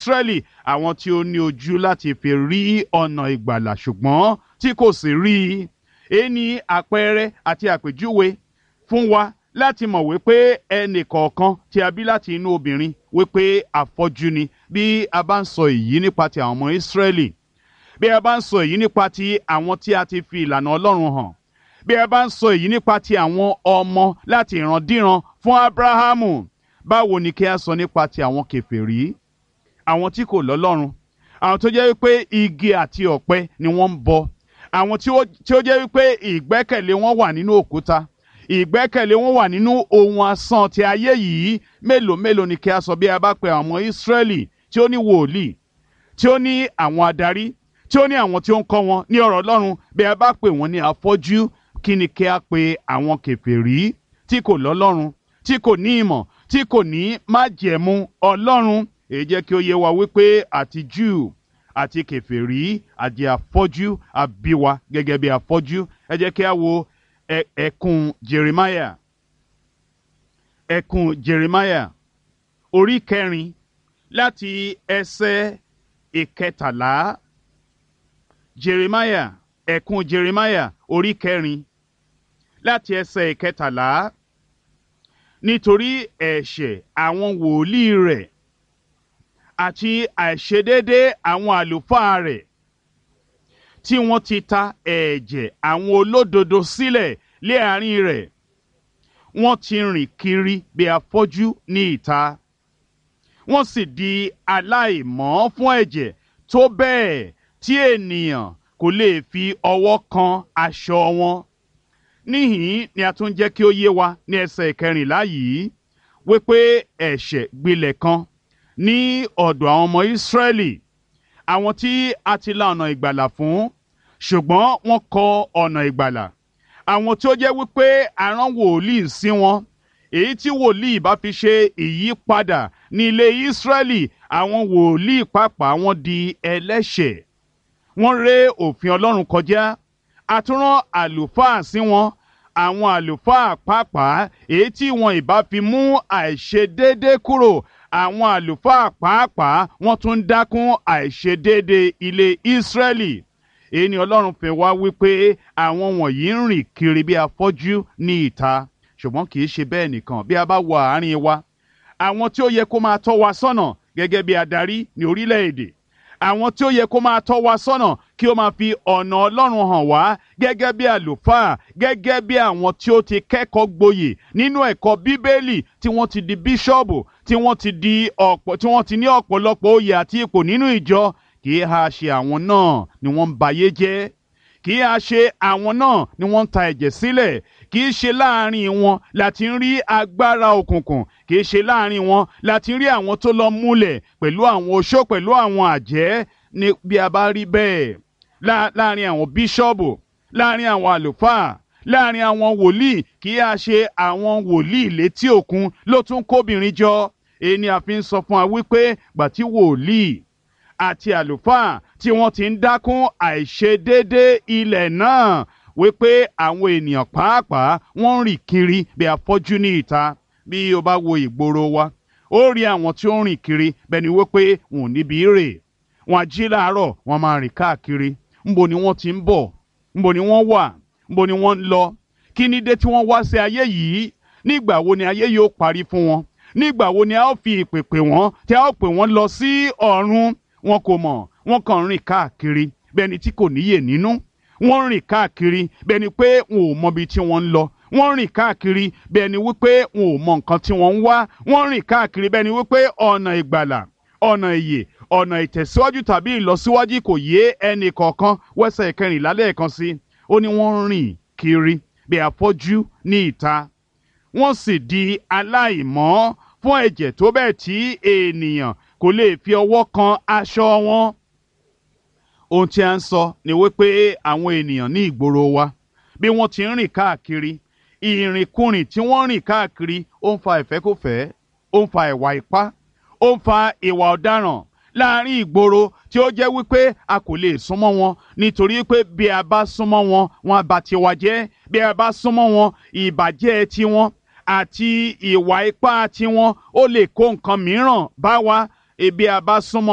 Ísírẹ́lì àwọn tí ó ní ojú láti fi rí ọ̀nà ìgbàlà ṣùgbọ́n tí kò sì rí i èyí ni àpẹẹrẹ àti àpèjúwe fún wa láti mọ̀ wípé ẹnì kọ̀ọ̀kan tí a bí láti inú obìnrin wípé afọ́jú ni bí a bá ń sọ èyí nípa ti àwọn ọmọ Ísírẹ́lì bí a bá ń sọ èyí nípa ti àwọn tí a ti fi ìlànà Ọlọ́run hàn bí a bá ń sọ èyí nípa ti àwọn ọmọ láti ìrandíran fún Ábúráhámù báwo ni kí a sọ nípa ti àwọn kèfèrí àwọn tí kò lọ́lọ́run àwọn tó jẹ́ wípé igi àti ọ̀pẹ ni wọ́n ń bọ àwọn tí ó jẹ́ wípé ìgbẹ́kẹ̀lé wọn wà nínú òkúta ìgbẹ́kẹ̀lé wọn wà nínú ohun asán ti ayé yìí mélòó mélòó ni kí a sọ bí a bá pe àwọn Ísírẹ́lì tí ó ní wòlíì tí ó ní àwọn adarí tí ó ní àwọn tí ó ń kọ́ wọn ní ọ̀rọ̀ Ọlọ́run bí a bá pè wọ́n ní afọ́jú kí ni kí a pe àwọn kèfèrí tí kò lọ́lọ́run tí kò ní ìmọ̀ tí kò ní májẹ̀mú Ọlọ́run èyí jẹ́ kí ó yé wa wípé àti Júù àti kèfèrí àti afọ́jú àbíwa gẹ́gẹ́ bí afọ́jú ẹ jẹ́ kí a wo ẹkùn Jeremiah ẹkùn Jeremiah orí kẹrin láti ẹsẹ̀ ìkẹtàlá Jeremiah ẹkùn Jeremiah orí kẹrin láti ẹsẹ̀ ìkẹtàlá nítorí ẹ̀ṣẹ̀ àwọn wòlíì rẹ̀ àti àìṣedédé àwọn àlùfáà rẹ̀ tí wọ́n ti ta ẹ̀jẹ̀ àwọn olódodo sílẹ̀ lé àárín rẹ̀ wọ́n ti rìn kiri bí afọ́jú ní ìta wọ́n sì di aláìmọ́ fún ẹ̀jẹ̀ tó bẹ́ẹ̀ tí ènìyàn kò lè fi ọwọ́ kan aṣọ wọn níhìn ni a tún jẹ́ kí ó yé wa ní ẹsẹ̀ ìkẹrìnlá yìí wípé ẹ̀ṣẹ̀ gbilẹ̀ kan ní ọ̀dọ̀ àwọn ọmọ Ísírẹ́lì àwọn tí a ti la ọ̀nà ìgbàlà fún ṣùgbọ́n wọ́n kọ ọ̀nà ìgbàlà àwọn tí ó jẹ́ wípé arán wòlíì sí wọn èyí tí wòlíì bá fi ṣe ìyípadà ní ilé Ísírẹ́lì àwọn wòlíì pàápàá wọn di ẹlẹ́ṣẹ̀ wọ́n ré òfin Ọlọ́run kọjá àtúrán àlùfáà sí wọn àwọn àlùfáà pàápàá èyí tí wọn ìbá fi mú àìṣedéédé kúrò àwọn àlùfáà pàápàá wọ́n tún dákún àìṣedéédé ilé Ísírẹ́lì èyí ni Ọlọ́run fẹ́ wá wípé àwọn wọ̀nyí ń rìn kiri bí afọ́jú ní ìta ṣùgbọ́n kì í ṣe bẹ́ẹ̀ nìkan bí a bá wọ àárín wa àwọn tí ó yẹ kó máa tọ́ wa sọ́nà gẹ́gẹ́ bí adarí ní orílẹ̀-èdè àwọn tí ó yẹ kó máa tọ́ wa sọ́nà kí ó máa fi ọ̀nà Ọlọ́run hàn wá gẹ́gẹ́ bí àlùfáà gẹ́gẹ́ bí àwọn tí ó ti kẹ́kọ̀ọ́ gboyè nínú ẹ̀kọ́ Bíbélì tí wọ́n ti di bíṣọ́ọ̀bù tí wọ́n ti di ọ̀pọ̀ tí wọ́n ti ní ọ̀pọ̀lọpọ̀ oyè àti ipò nínú ìjọ kì í ha ṣe àwọn náà ni wọ́n ń bayé jẹ́ kì í ha ṣe àwọn náà ni wọ́n ń ta ẹ̀jẹ̀ sílẹ̀ kì í ṣe láàrin wọn láti ń rí agbára òkùnkùn kì í ṣe láàrin wọn láti ń rí àwọn tó lọ múlẹ̀ pẹ̀lú àwọn oṣó pẹ̀lú àwọn àjẹ́ ní bí a bá rí bẹ́ẹ̀ láàrin àwọn bíṣọ́ọ̀bù láàrin àwọn àlùfáà láàrin àwọn wòlíì kì í ha ṣe àwọn wòlíì létí òkun ló tún kóbìnrin jọ èyí ni a fi ń sọ fún wa wípé gbàtí wòlíì àti àlùfáà tí wọ́n ti ń dákún àìṣedéédé ilẹ̀ náà wípé àwọn ènìyàn pàápàá wọ́n ń rìn kiri bí afọ́jú ní ìta bí o bá wo ìgboro wa ó rí àwọn tí ó ń rìn kiri bẹ́ẹ̀ ni wípé wọn ò níbi rè wọn á jí láàárọ̀ wọn máa rìn káàkiri ńbo ni wọ́n ti ń bọ̀ ńbo ni wọ́n wà ńbo ni wọ́n ń lọ kí ni dé tí wọ́n wá sí ayé yìí nígbà wo ni ayé yóò parí fún wọn nígbà wo ni a ó fi ìpè pè wọ́n tí a ó pè wọ́n lọ sí ọ̀run wọn kò mọ̀ wọ́n kàn ń rìn káàkiri bẹ́ẹ̀ ni tí kò níyè nínú wọ́n ń rìn káàkiri bẹ́ẹ̀ ni pé wọn ò mọbi tí wọ́n ń lọ wọ́n ń rìn káàkiri bẹ́ẹ̀ ni wípé wọn ò mọ nǹkan tí wọ́n ń wá wọ́n ń rìn káàkiri bẹ́ẹ̀ ni wípé ọ̀nà ìgbàlà ọ̀nà ìyè ọ̀nà ìtẹ̀síwájú tàbí ìlọsíwájú kò yé ẹnì kọ̀ọ̀kan wẹ́sẹ̀ ìkẹrìnlá lẹ́ẹ̀kan sí ó ní wọ́n ń rìn kiri bí afọ́jú ní ìta wọ́n sì di aláìmọ́ fún ẹ̀jẹ̀ tó bẹ́ẹ̀ tí ènìyàn kò lè fi ọwọ́ kan aṣọ wọn. ohun tí a ń sọ ni wípé àwọn ènìyàn ní ìgboro wa bí wọ́n ti ń rìn káàkiri ìrìnkúrìn tí wọ́n ń rìn káàkiri ó ń fa ìfẹ́kùfẹ́ ó ń fa ìwà ipá ó ń fa ìwà ọ̀daràn láàrin ìgboro tí ó jẹ́ wípé a kò lè súnmọ́ wọn nítorí pé bí a bá súnmọ́ wọn wọn á bà tiwa jẹ́ bí a bá súnmọ́ wọn ìbàjẹ́ tiwọn àti ìwà ipá tiwọn ó lè kó nǹkan mìíràn bá wa ebi a bá súnmọ́